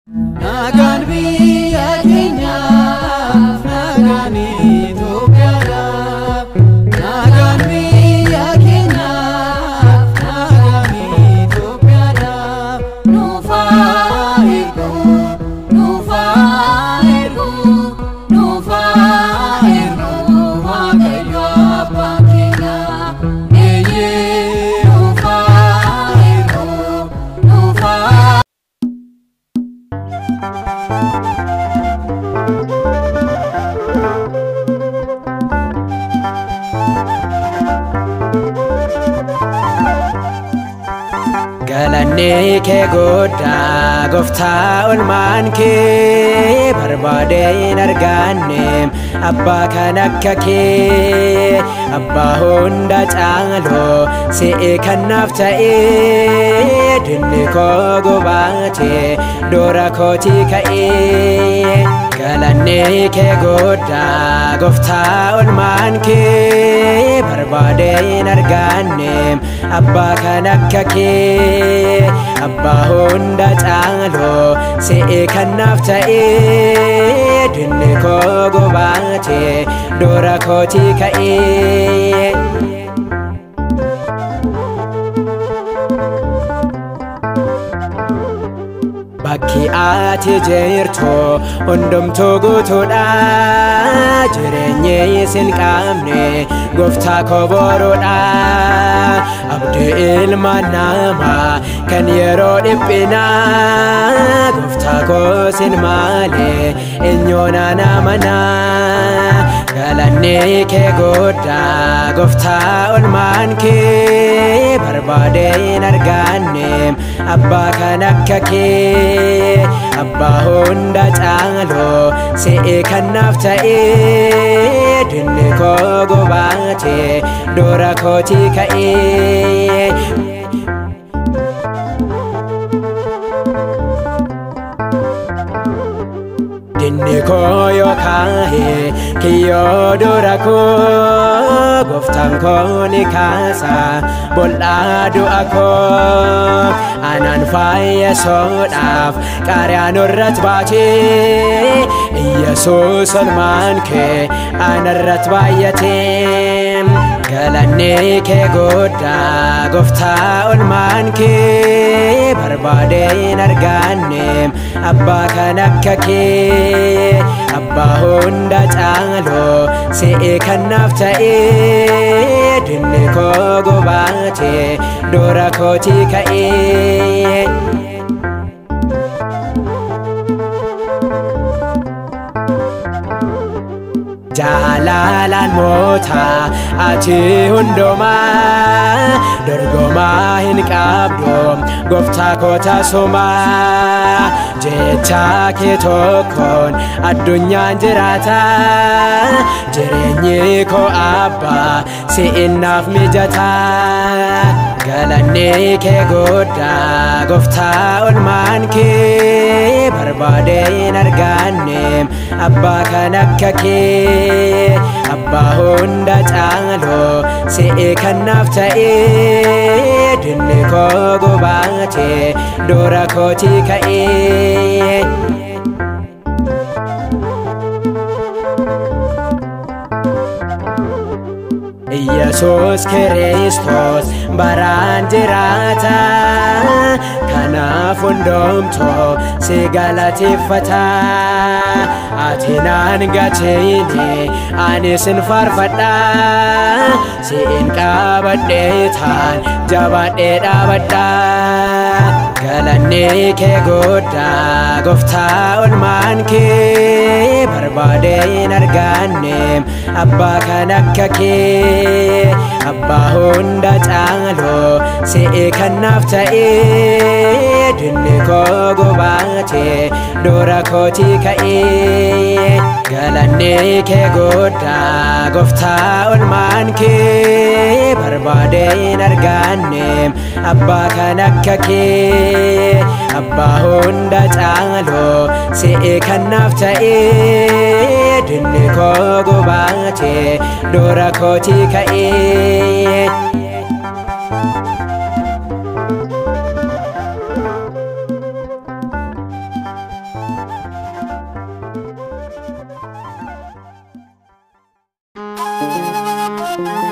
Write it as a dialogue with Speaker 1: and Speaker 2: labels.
Speaker 1: Nagaan biyya keenyaaf, nagaan Itoophiyaadhaaf. Nagaan biyya keenyaaf, nagaan Itoophiyaadhaaf. Nuuf haa ergu, nuuf haa ergu, nuuf haa ergu Waaqayyo Abbaan keenya. Eeyyee nuuf haa ergu, nuuf haa
Speaker 2: Galanni kee guddaa gooftaa olmaan kee barbaadee hin arganne abbaa kan akka kee abbaa hunda caaloo si'i kan naaf ta'ee dinni koo gobaatee doora kootii ka'ee galanni kee guddaa gooftaa olmaan kee barbaadee hin arganne abbaa kan akka kee abbaa hunda caaloo si'i kan naaf ta'ee dinni koo gobaatee doora kootii ka'ee. Bakki ati jirtu hundumtuu guutuudha jireenyi isin qabne gooftaa koo boruudha abdii ilma namaa kan yeroo dhiphinaa gooftaa koo sin malee eenyoonaan amanaa galanni kee guddaa gooftaa olmaan kee barbaadee hin arganne abbaa kan akka kee abbaa hunda caaloo si'i kan naaf ta'ee dinni koo gobaatee doora kootii ka'ee. Dinni koo yoo kaa'e kiyyoo dura koo gooftaan koo ni kaasa bol'aa du'a koo anaan fayyisuudhaaf qaariyaan irratti baatee Iyyasuus olmaan kee anarratti baay'atee galanni kee guddaa gooftaa olmaan kee barbaadee hin arganne abbaa kan akka kee abbaa hunda caaloo si'i kan naaf ta'ee dinni koo gobaatee doora kootii ka'ee. jaalalaan moota ati hundumaa dorgomaa hin qabdu gooftaa koo tasumaa jecha kee tokkoon addunyaan jiraata jireenyi koo abbaa si'innaaf mijataa galanni kee guddaa gooftaa olmaan kee barbaadee hin arganne abbaa kan akka kee abbaa hunda caaloo si'i kan naaf ta'ee dinni koo gobaatee doora kootii ka'ee. Iyyasuus Kiristoos baraan jiraata kanaaf hundumtuu si galateeffata ati naan gateeni ani sin faarfadha siin qabadhee taan jabaadhee dhaabadha galanni kee guddaa gooftaa olmaan kee barbaadee hin arganne abbaa kan akka kee abbaa hunda caaloo si'i kan naaf ta'ee dinni koo gobaatee doora kootii ka'ee galanni kee guddaa gooftaa olmaan kee barbaadee hin arganne abbaa kan akka kee abbaa hunda caaloo si'i kan naaf ta'ee dinni koo gobaatee doora kootii ka'ee.
Speaker 1: Thank